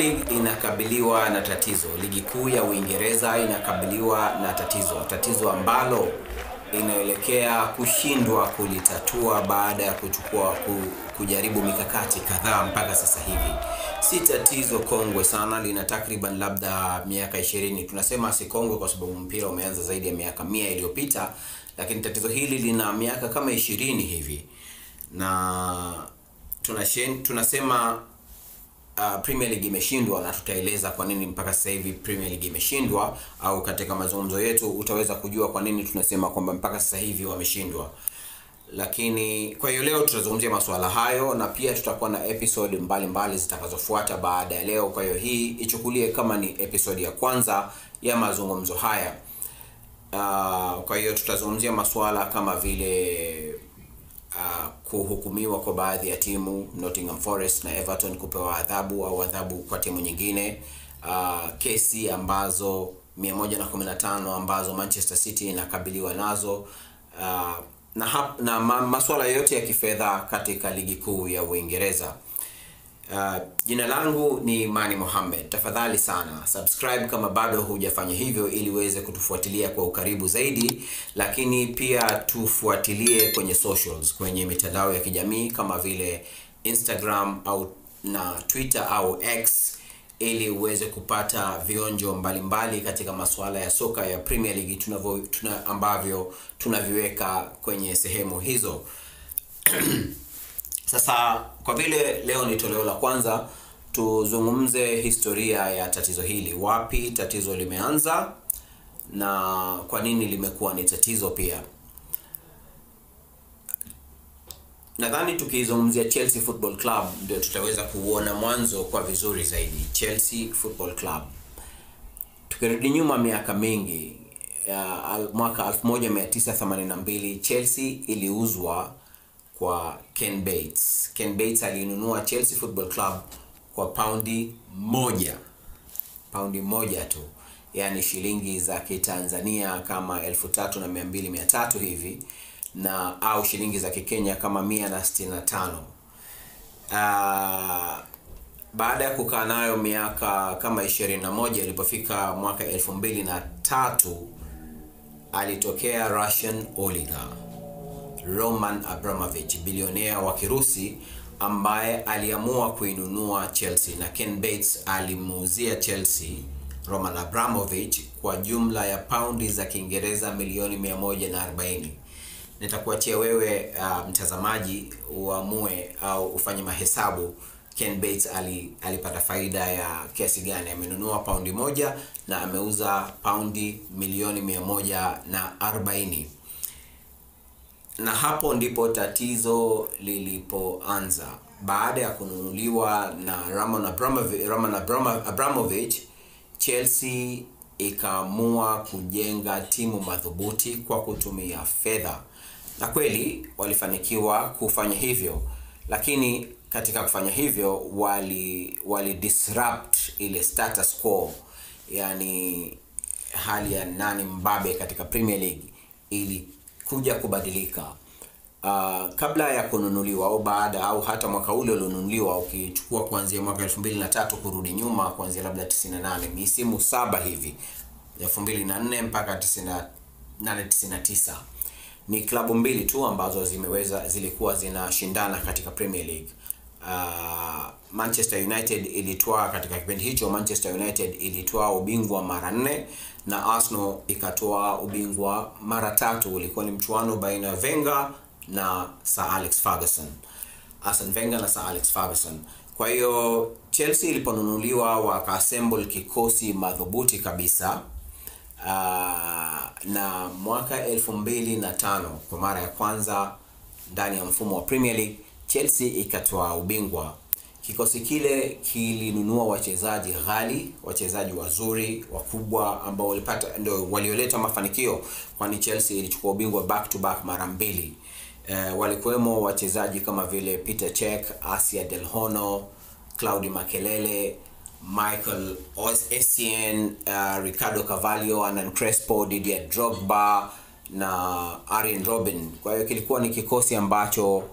League inakabiliwa na tatizo. Ligi kuu ya Uingereza inakabiliwa na tatizo, tatizo ambalo inaelekea kushindwa kulitatua baada ya kuchukua ku, kujaribu mikakati kadhaa mpaka sasa hivi. Si tatizo kongwe sana, lina takriban labda miaka ishirini. Tunasema si kongwe kwa sababu mpira umeanza zaidi ya miaka mia iliyopita, lakini tatizo hili lina miaka kama ishirini hivi na tunashen, tunasema uh, Premier League imeshindwa na tutaeleza kwa nini mpaka sasa hivi Premier League imeshindwa, au katika mazungumzo yetu utaweza kujua kwa nini tunasema kwamba mpaka sasa hivi wameshindwa. Lakini kwa hiyo leo tutazungumzia masuala hayo na pia tutakuwa na episode mbalimbali zitakazofuata baada ya leo. Kwa hiyo hii ichukulie kama ni episode ya kwanza ya mazungumzo haya. Uh, kwa hiyo tutazungumzia masuala kama vile uh, kuhukumiwa kwa baadhi ya timu Nottingham Forest na Everton kupewa adhabu au adhabu kwa timu nyingine, uh, kesi ambazo 115 ambazo Manchester City inakabiliwa nazo uh, na, hap, na ma, masuala yote ya kifedha katika ligi kuu ya Uingereza. Uh, jina langu ni Mani Mohamed. Tafadhali sana subscribe kama bado hujafanya hivyo, ili uweze kutufuatilia kwa ukaribu zaidi, lakini pia tufuatilie kwenye socials, kwenye mitandao ya kijamii kama vile Instagram au na Twitter au X, ili uweze kupata vionjo mbalimbali mbali katika masuala ya soka ya Premier League tunavyo tuna, ambavyo tunaviweka kwenye sehemu hizo. Sasa kwa vile leo ni toleo la kwanza, tuzungumze historia ya tatizo hili, wapi tatizo limeanza na kwa nini limekuwa ni tatizo pia. Nadhani tukizungumzia Chelsea Football Club ndio tutaweza kuuona mwanzo kwa vizuri zaidi. Chelsea Football Club, tukirudi nyuma miaka mingi, ya mwaka 1982 Chelsea iliuzwa kwa Ken Bates. Ken Bates alinunua Chelsea Football Club kwa paundi moja, paundi moja tu, yaani shilingi za Kitanzania kama elfu tatu na mia mbili mia tatu hivi na au shilingi za Kikenya kama mia na sitini na tano. Uh, baada ya kukaa nayo miaka kama ishirini na moja ilipofika mwaka elfu mbili na tatu alitokea Russian oligarch Roman Abramovich, bilionea wa Kirusi ambaye aliamua kuinunua Chelsea na Ken Bates alimuuzia Chelsea Roman Abramovich kwa jumla ya paundi za Kiingereza milioni 140. Nitakuachia wewe uh, mtazamaji uamue au ufanye mahesabu Ken Bates ali, alipata faida ya kiasi gani. Amenunua paundi moja na ameuza paundi milioni 140 na hapo ndipo tatizo lilipoanza. Baada ya kununuliwa na Roman Abramovich, Roman Abramovich, Chelsea ikaamua kujenga timu madhubuti kwa kutumia fedha, na kweli walifanikiwa kufanya hivyo, lakini katika kufanya hivyo wali wali disrupt ile status quo, yani hali ya nani mbabe katika Premier League ili kuja kubadilika uh, kabla ya kununuliwa au baada au hata mwaka ule ulionunuliwa, ukichukua kuanzia mwaka elfu mbili na tatu kurudi nyuma, kuanzia labda 98 misimu saba hivi, elfu mbili na nne mpaka 98 99, ni klabu mbili tu ambazo zimeweza zilikuwa zinashindana katika Premier League. Uh, Manchester United ilitwaa katika kipindi hicho, Manchester United ilitwaa ubingwa mara nne na Arsenal ikatoa ubingwa mara tatu. Ulikuwa ni mchuano baina ya Wenger na Sir Alex Ferguson, Arsene Wenger na Sir Alex Ferguson. Kwa hiyo Chelsea iliponunuliwa wakaassemble kikosi madhubuti kabisa. Uh, na mwaka elfu mbili na tano kwa mara ya kwanza ndani ya mfumo wa Premier League Chelsea ikatoa ubingwa. Kikosi kile kilinunua wachezaji ghali, wachezaji wazuri wakubwa, ambao walipata ndio walioleta mafanikio, kwani Chelsea ilichukua ubingwa back to back mara mbili. E, walikuwemo wachezaji kama vile Peter Cech, Asia Del Horno, Claudio Makelele, Michael Essien, uh, Ricardo Carvalho, Hernan Crespo, Didier Drogba na Arjen Robben. Kwa hiyo kilikuwa ni kikosi ambacho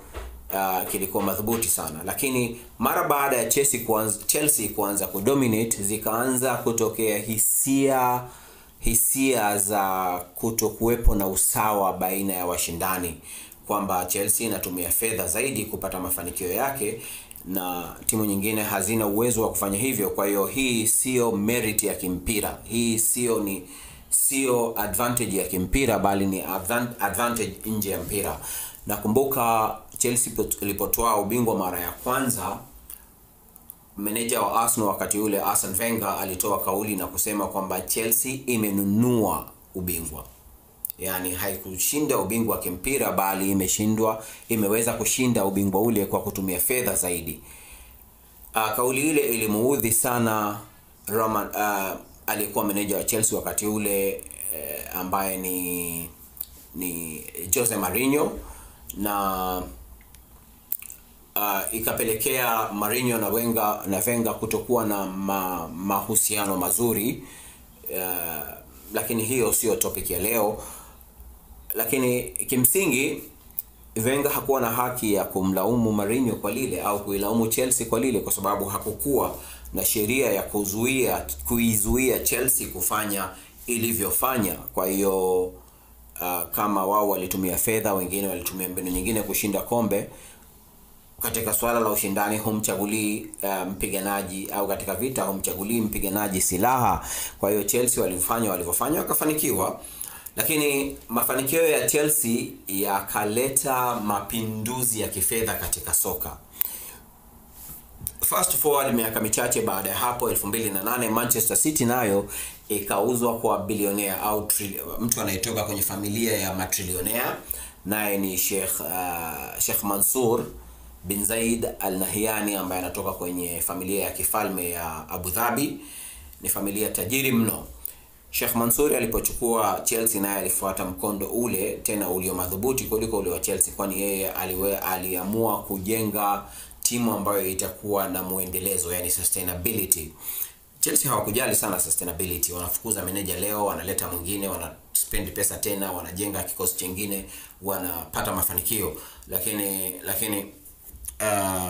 uh, kilikuwa madhubuti sana, lakini mara baada ya Chelsea kuanza, Chelsea kuanza kudominate zikaanza kutokea hisia hisia za kutokuwepo na usawa baina ya washindani, kwamba Chelsea inatumia fedha zaidi kupata mafanikio yake na timu nyingine hazina uwezo wa kufanya hivyo. Kwa hiyo hii sio merit ya kimpira, hii sio ni sio advantage ya kimpira, bali ni advantage nje ya mpira. Nakumbuka Chelsea ilipotoa ubingwa mara ya kwanza, meneja wa Arsenal wakati ule Arsene Wenger alitoa kauli na kusema kwamba Chelsea imenunua ubingwa, yaani haikushinda ubingwa wa kimpira, bali imeshindwa, imeweza kushinda ubingwa ule kwa kutumia fedha zaidi. Uh, kauli ile ilimuudhi sana Roman uh, aliyekuwa meneja wa Chelsea wakati ule eh, ambaye ni ni Jose Mourinho na uh, ikapelekea Mourinho na Wenger na Wenger kutokuwa na ma, mahusiano mazuri uh, lakini hiyo sio topic ya leo. Lakini kimsingi Wenger hakuwa na haki ya kumlaumu Mourinho kwa lile au kuilaumu Chelsea kwa lile, kwa sababu hakukuwa na sheria ya kuzuia kuizuia Chelsea kufanya ilivyofanya. Kwa hiyo uh, kama wao walitumia fedha, wengine walitumia mbinu nyingine kushinda kombe. Katika swala la ushindani humchagulii uh, mpiganaji au katika vita humchagulii mpiganaji silaha. Kwa hiyo Chelsea walifanya walivyofanya, wakafanikiwa lakini mafanikio ya Chelsea yakaleta mapinduzi ya kifedha katika soka. Fast forward miaka michache baada ya hapo 2008 Manchester City nayo ikauzwa kwa bilionea au mtu anayetoka kwenye familia ya matrilionea, naye ni Sheikh uh, Sheikh Mansour bin Zaid Al Nahyan ambaye anatoka kwenye familia ya kifalme ya Abu Dhabi. Ni familia tajiri mno. Sheikh Mansour alipochukua Chelsea naye alifuata mkondo ule tena ulio madhubuti kuliko ule wa Chelsea, kwani yeye aliwe aliamua kujenga timu ambayo itakuwa na muendelezo, yani sustainability. Chelsea hawakujali sana sustainability, wanafukuza meneja leo, wanaleta mwingine, wana spend pesa tena, wanajenga kikosi chingine, wanapata mafanikio, lakini lakini uh,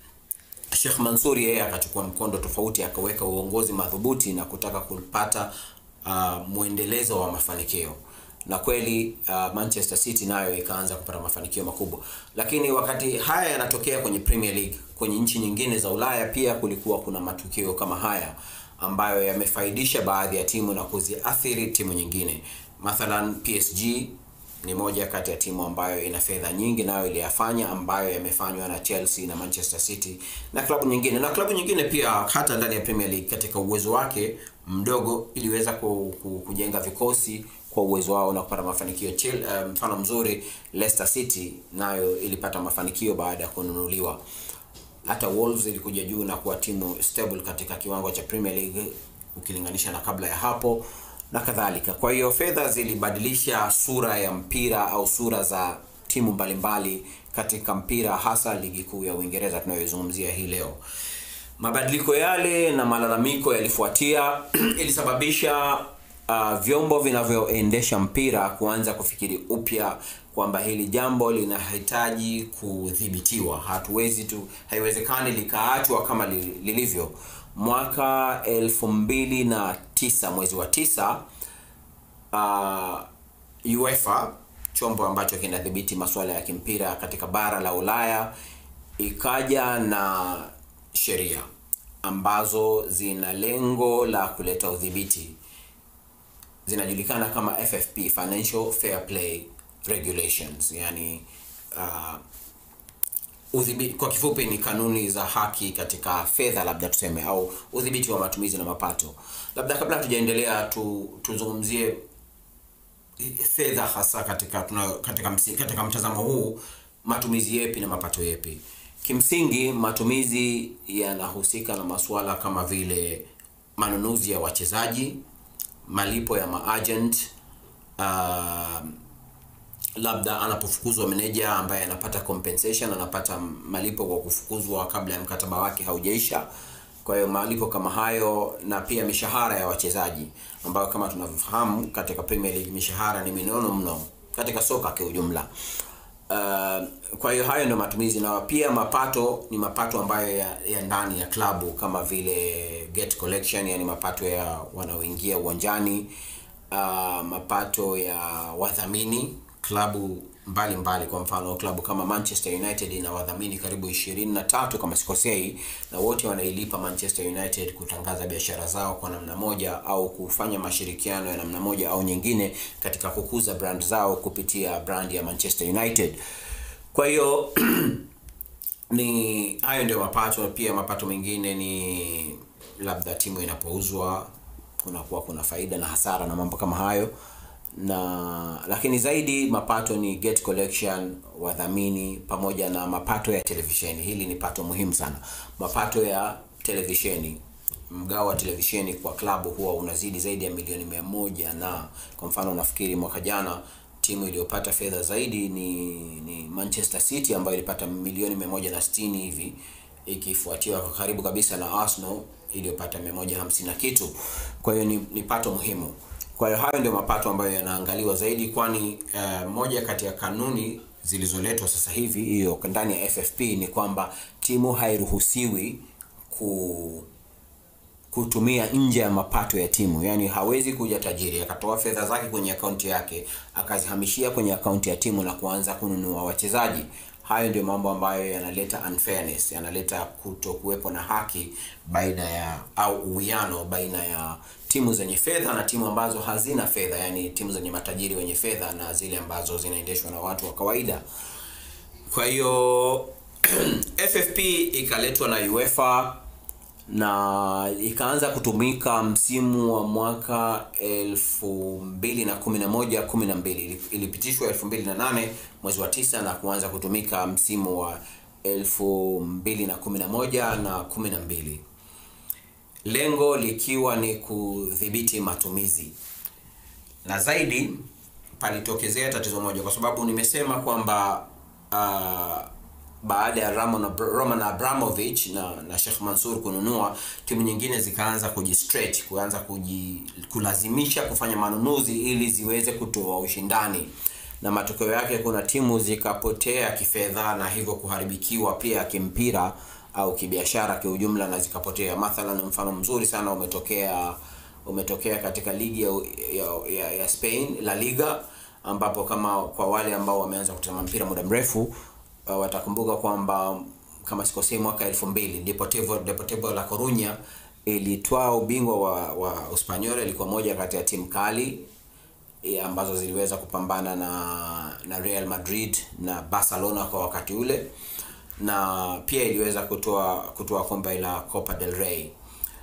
Sheikh Mansour yeye akachukua mkondo tofauti, akaweka uongozi madhubuti na kutaka kupata uh, mwendelezo wa mafanikio na kweli uh, Manchester City nayo ikaanza kupata mafanikio makubwa, lakini wakati haya yanatokea kwenye Premier League, kwenye nchi nyingine za Ulaya pia kulikuwa kuna matukio kama haya ambayo yamefaidisha baadhi ya timu na kuziathiri timu nyingine. Mathalan, PSG ni moja kati ya timu ambayo ina fedha nyingi, nayo iliyafanya ambayo yamefanywa na Chelsea na Manchester City na klabu nyingine na klabu nyingine pia, hata ndani ya Premier League katika uwezo wake mdogo iliweza kujenga vikosi kwa uwezo wao na kupata mafanikio. Mfano um, mzuri Leicester City nayo ilipata mafanikio baada ya kununuliwa. Hata Wolves ilikuja juu na kuwa timu stable katika kiwango cha Premier League ukilinganisha na kabla ya hapo na kadhalika. Kwa hiyo fedha zilibadilisha sura ya mpira au sura za timu mbalimbali katika mpira, hasa ligi kuu ya Uingereza tunayoizungumzia hii leo. Mabadiliko yale na malalamiko yalifuatia ilisababisha uh, vyombo vinavyoendesha mpira kuanza kufikiri upya kwamba hili jambo linahitaji kudhibitiwa. Hatuwezi tu, haiwezekani likaachwa kama lilivyo. Mwaka elfu mbili na tisa mwezi wa tisa, uh, UEFA chombo ambacho kinadhibiti masuala ya kimpira katika bara la Ulaya ikaja na sheria ambazo zina lengo la kuleta udhibiti zinajulikana kama FFP, Financial Fair Play Regulations, yani uh, udhibiti kwa kifupi ni kanuni za haki katika fedha, labda tuseme, au udhibiti wa matumizi na mapato. Labda kabla hatujaendelea, tu, tuzungumzie fedha hasa katika tuna, katika, msi, katika mtazamo huu, matumizi yepi na mapato yepi? Kimsingi matumizi yanahusika na masuala kama vile manunuzi ya wachezaji malipo ya maagent uh, labda anapofukuzwa meneja ambaye anapata compensation, anapata malipo kwa kufukuzwa kabla ya mkataba wake haujaisha. Kwa hiyo malipo kama hayo, na pia mishahara ya wachezaji ambayo kama tunavyofahamu katika Premier League mishahara ni minono mno katika soka kwa ujumla. Uh, kwa hiyo hayo ndio matumizi na pia mapato ni mapato ambayo ya, ya ndani ya klabu kama vile gate collection yani mapato ya wanaoingia uwanjani uh, mapato ya wadhamini klabu mbalimbali mbali, kwa mfano klabu kama Manchester United ina wadhamini karibu 23 kama sikosei, na wote wanailipa Manchester United kutangaza biashara zao kwa namna moja au kufanya mashirikiano ya namna moja au nyingine katika kukuza brand zao kupitia brand ya Manchester United. Kwa hiyo ni hayo ndio mapato. Pia mapato mengine ni labda timu inapouzwa kunakuwa kuna faida na hasara na mambo kama hayo na lakini zaidi mapato ni gate collection, wadhamini pamoja na mapato ya televisheni. Hili ni pato muhimu sana, mapato ya televisheni. Mgao wa televisheni kwa klabu huwa unazidi zaidi ya milioni mia moja na kwa mfano nafikiri mwaka jana timu iliyopata fedha zaidi ni, ni Manchester City ambayo ilipata milioni mia moja na sitini hivi ikifuatiwa kwa karibu kabisa na Arsenal iliyopata mia moja hamsini na kitu. Kwa hiyo ni, ni pato muhimu. Kwa hiyo hayo ndio mapato ambayo yanaangaliwa zaidi, kwani uh, moja kati ya kanuni zilizoletwa sasa hivi hiyo ndani ya FFP ni kwamba timu hairuhusiwi ku kutumia nje ya mapato ya timu. Yaani hawezi kuja tajiri akatoa fedha zake kwenye akaunti yake akazihamishia kwenye akaunti ya timu na kuanza kununua wachezaji. Hayo ndio mambo ambayo yanaleta unfairness, yanaleta kuto kuwepo na haki baina ya au uwiano baina ya timu zenye fedha na timu ambazo hazina fedha, yani timu zenye matajiri wenye fedha na zile ambazo zinaendeshwa na watu wa kawaida. Kwa hiyo FFP ikaletwa na UEFA na ikaanza kutumika msimu wa mwaka elfu mbili na kumi na moja kumi na mbili ilipitishwa elfu mbili na nane mwezi wa tisa na kuanza kutumika msimu wa elfu mbili na kumi na moja na kumi na mbili lengo likiwa ni kudhibiti matumizi na zaidi palitokezea tatizo moja kwa sababu nimesema kwamba uh, baada ya Roman, Roman Abramovich na, na Sheikh Mansour kununua timu nyingine zikaanza kujistretch kuanza kuji, kulazimisha kufanya manunuzi ili ziweze kutoa ushindani na matokeo yake kuna timu zikapotea kifedha na hivyo kuharibikiwa pia kimpira au kibiashara kiujumla na zikapotea mathalan mfano mzuri sana umetokea umetokea katika ligi ya, ya, ya, ya Spain La Liga ambapo kama kwa wale ambao wameanza kutazama mpira muda mrefu uh, watakumbuka kwamba kama sikosei mwaka elfu mbili Deportivo, Deportivo La Coruña ilitwaa ubingwa wa, wa Uspanyola. Ilikuwa moja kati ya timu kali e, ambazo ziliweza kupambana na na Real Madrid na Barcelona kwa wakati ule, na pia iliweza kutoa kutoa kombe la Copa del Rey,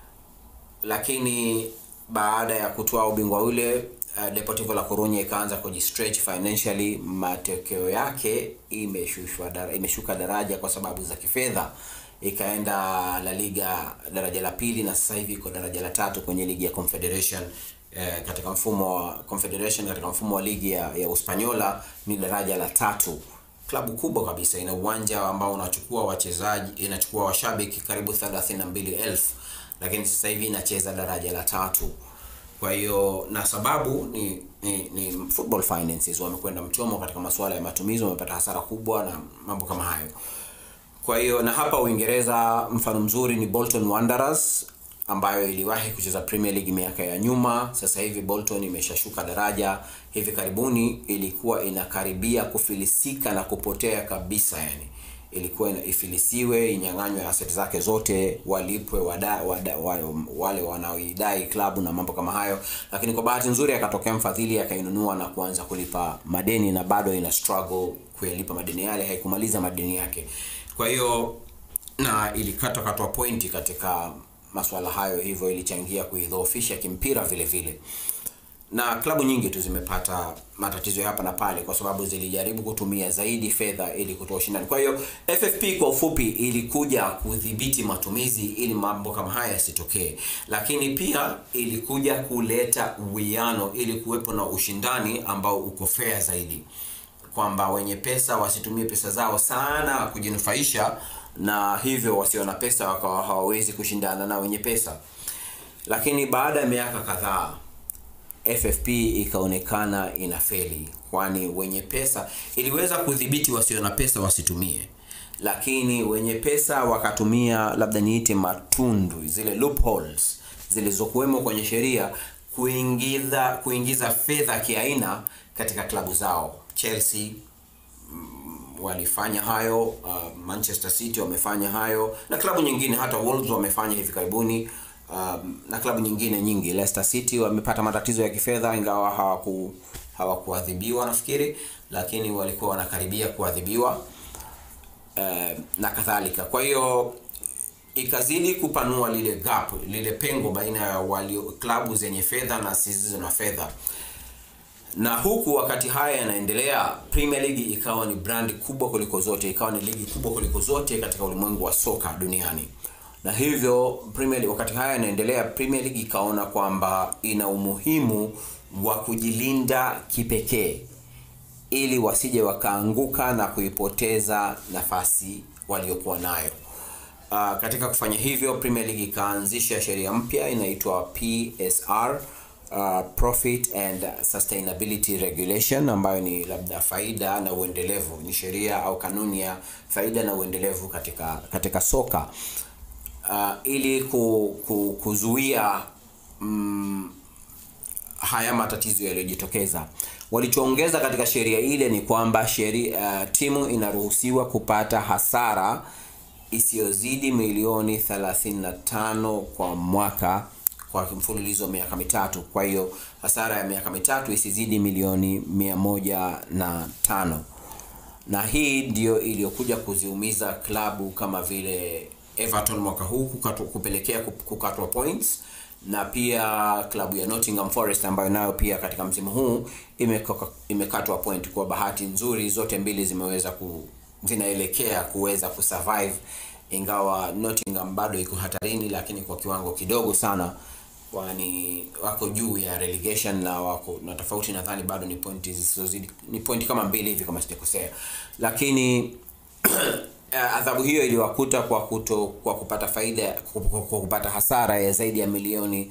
lakini baada ya kutoa ubingwa ule uh, Deportivo La Coruña ikaanza kujistretch financially. Matokeo yake imeshushwa dara, imeshuka daraja kwa sababu za kifedha, ikaenda La Liga daraja la pili na sasa hivi iko daraja la tatu kwenye ligi ya Confederation. Eh, katika mfumo wa Confederation, katika mfumo wa ligi ya, ya Uspanyola ni daraja la tatu. Klabu kubwa kabisa, ina uwanja ambao unachukua wachezaji, inachukua washabiki karibu 32,000 lakini sasa hivi inacheza daraja la tatu. Kwa hiyo na sababu ni, ni, ni football finances, wamekwenda mchomo katika masuala ya matumizi, wamepata hasara kubwa na mambo kama hayo. Kwa hiyo na hapa Uingereza mfano mzuri ni Bolton Wanderers ambayo iliwahi kucheza Premier League miaka ya nyuma. Sasa hivi Bolton imeshashuka daraja, hivi karibuni ilikuwa inakaribia kufilisika na kupotea kabisa, yani ilikuwa ifilisiwe, inyang'anywe asset zake zote, walipwe wada, wada, wale wanaoidai klabu na mambo kama hayo, lakini kwa bahati nzuri akatokea mfadhili akainunua na kuanza kulipa madeni, na bado ina struggle kuyalipa madeni yale, haikumaliza madeni yake. Kwa hiyo na ilikatwa katwa pointi katika masuala hayo, hivyo ilichangia kuidhoofisha kimpira vile vile na klabu nyingi tu zimepata matatizo hapa na pale kwa sababu zilijaribu kutumia zaidi fedha ili kutoa ushindani. Kwa hiyo FFP kwa ufupi ilikuja kudhibiti matumizi ili mambo kama haya yasitokee, lakini pia ilikuja kuleta uwiano ili kuwepo na ushindani ambao uko fair zaidi, kwamba wenye pesa wasitumie pesa zao sana kujinufaisha, na hivyo wasio na pesa wakawa hawawezi kushindana na wenye pesa. Lakini baada ya miaka kadhaa FFP ikaonekana inafeli kwani wenye pesa iliweza kudhibiti wasio na pesa wasitumie lakini wenye pesa wakatumia labda niite matundu zile loopholes zilizokuwemo kwenye sheria kuingiza kuingiza fedha kiaina katika klabu zao chelsea walifanya hayo uh, manchester city wamefanya hayo na klabu nyingine hata wolves wamefanya hivi karibuni um, na klabu nyingine nyingi leicester city wamepata matatizo ya kifedha ingawa hawaku hawakuadhibiwa nafikiri lakini walikuwa wanakaribia kuadhibiwa uh, na kadhalika kwa hiyo ikazidi kupanua lile gap lile pengo baina ya walio klabu zenye fedha na zisizo na fedha na huku wakati haya yanaendelea premier league ikawa ni brandi kubwa kuliko zote ikawa ni ligi kubwa kuliko zote katika ulimwengu wa soka duniani na hivyo premier league, wakati haya yanaendelea premier league ikaona kwamba ina umuhimu wa kujilinda kipekee ili wasije wakaanguka na kuipoteza nafasi waliokuwa nayo uh, katika kufanya hivyo premier league ikaanzisha sheria mpya inaitwa psr uh, profit and sustainability regulation ambayo ni labda faida na uendelevu ni sheria au kanuni ya faida na uendelevu katika katika soka uh, ili ku, ku, kuzuia mm, haya matatizo yaliyojitokeza walichoongeza katika sheria ile ni kwamba sheria uh, timu inaruhusiwa kupata hasara isiyozidi milioni 35 kwa mwaka kwa mfululizo wa miaka mitatu kwa hiyo hasara ya miaka mitatu isizidi milioni 105 na hii ndio iliyokuja kuziumiza klabu kama vile everton mwaka huu kukatu, kupelekea kukatwa points na pia klabu ya nottingham forest ambayo nayo pia katika msimu huu imekatwa ime point kwa bahati nzuri zote mbili zimeweza ku zinaelekea kuweza kusurvive ingawa nottingham bado iko hatarini lakini kwa kiwango kidogo sana kwani wako juu ya relegation na wako na tofauti nadhani bado ni pointi zisizozidi ni pointi kama mbili hivi kama sijakosea lakini adhabu hiyo iliwakuta kwa kuto kwa kupata faida kwa kupata hasara ya zaidi ya milioni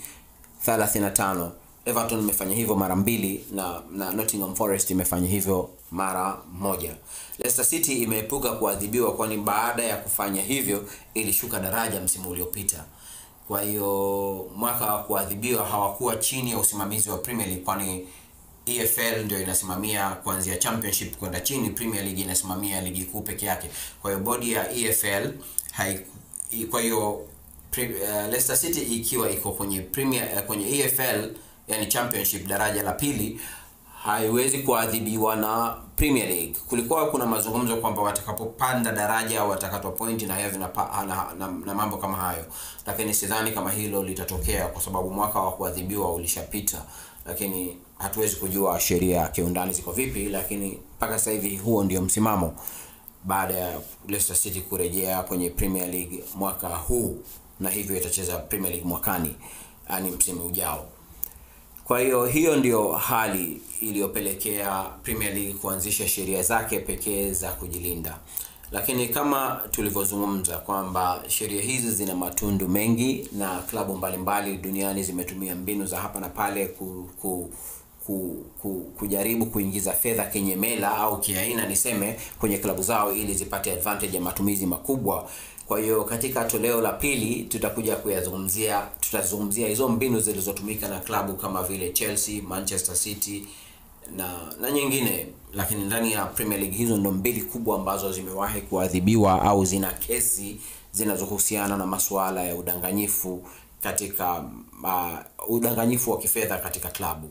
35 everton imefanya hivyo mara mbili na, na nottingham forest imefanya hivyo mara moja leicester city imeepuka kuadhibiwa kwani baada ya kufanya hivyo ilishuka daraja msimu uliopita kwa hiyo mwaka wa kuadhibiwa hawakuwa chini ya usimamizi wa premier league kwani efl ndio inasimamia kuanzia championship kwenda chini premier league inasimamia ligi kuu peke yake kwa hiyo bodi ya efl hai, kwa hiyo uh, leicester city ikiwa iko kwenye premier uh, kwenye efl yani championship daraja la pili haiwezi kuadhibiwa na premier league kulikuwa kuna mazungumzo kwamba watakapopanda daraja watakatwa pointi na, na, na, na, na mambo kama hayo lakini sidhani kama hilo litatokea kwa sababu mwaka wa kuadhibiwa ulishapita lakini hatuwezi kujua sheria kiundani ziko vipi lakini mpaka sasa hivi huo ndio msimamo baada ya leicester city kurejea kwenye premier league mwaka huu na hivyo itacheza premier league mwakani yani msimu ujao kwa hiyo hiyo ndio hali iliyopelekea premier league kuanzisha sheria zake pekee za kujilinda lakini kama tulivyozungumza kwamba sheria hizi zina matundu mengi na klabu mbalimbali duniani zimetumia mbinu za hapa na pale ku, ku, ku, ku, kujaribu kuingiza fedha kinyemela au kiaina niseme kwenye klabu zao ili zipate advantage ya matumizi makubwa kwa hiyo katika toleo la pili tutakuja kuyazungumzia tutazungumzia hizo mbinu zilizotumika na klabu kama vile chelsea manchester city na na nyingine lakini ndani ya premier league hizo ndo mbili kubwa ambazo zimewahi kuadhibiwa au zina kesi zinazohusiana na masuala ya udanganyifu katika uh, udanganyifu wa kifedha katika klabu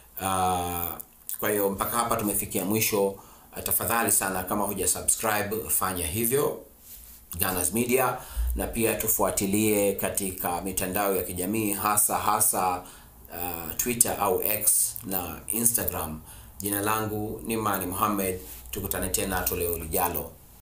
uh, kwa hiyo mpaka hapa tumefikia mwisho uh, tafadhali sana kama huja subscribe fanya hivyo Gunners Media na pia tufuatilie katika mitandao ya kijamii hasa hasa uh, Twitter au X na Instagram. Jina langu ni Mani Mohamed, tukutane tena toleo lijalo.